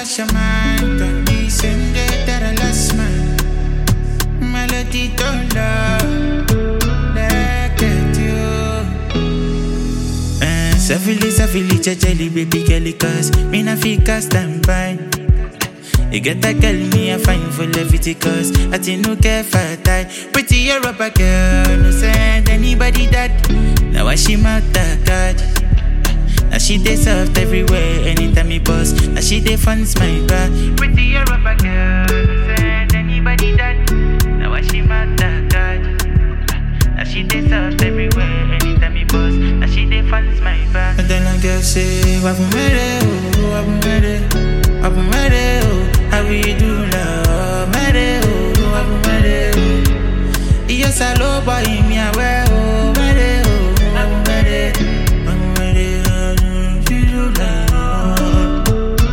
lost your mind. Don't be Sunday that I lost mine. Melody don't love. Look at you. Eh, Savili, savili, jajali, baby girl, cause me na fika stand by. You get that girl, me a fine for levity cause I think no care for tie. Pretty Europa girl, no send anybody that. Now I she mark that card. Now she dey soft everywhere, anytime me boss. Now she dey funds my back. Pretty Europa girl, no send anybody that. Now I she mark that card. Now she dey soft everywhere, anytime me boss. Now she dey funds my back. And then I girl say, Wabumere, oh, Wabumere, Wabumere, oh, how we do love, Mere, oh, Wabumere, oh. Yes, I love boy, me aware, oh, Mere, oh, Wabumere, Wabumere, oh, we do love.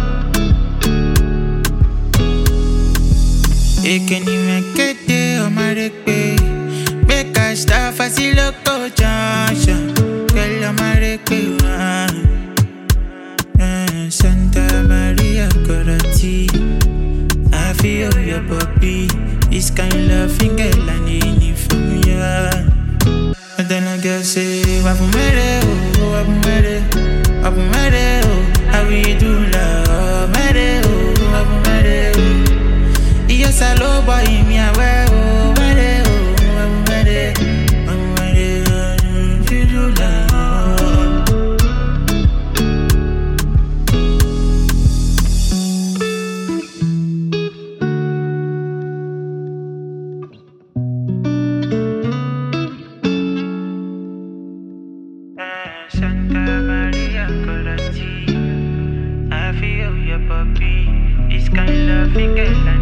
Ekeni mekete omarekpe Beka staff asiloko junction Girl omarekpe wa Eh, Santa Maria Corati I feel your puppy This kind of girl I need it from ya And then I girl say Wabumere oh, wabumere Wabumere oh How we do love Mere oh, wabumere oh Yes, I love boy, me aware, oh, mere, oh, I'm ready, I'm ready, uh, to do love. Eh, Santa Maria Corati, I feel your puppy, this kind of girl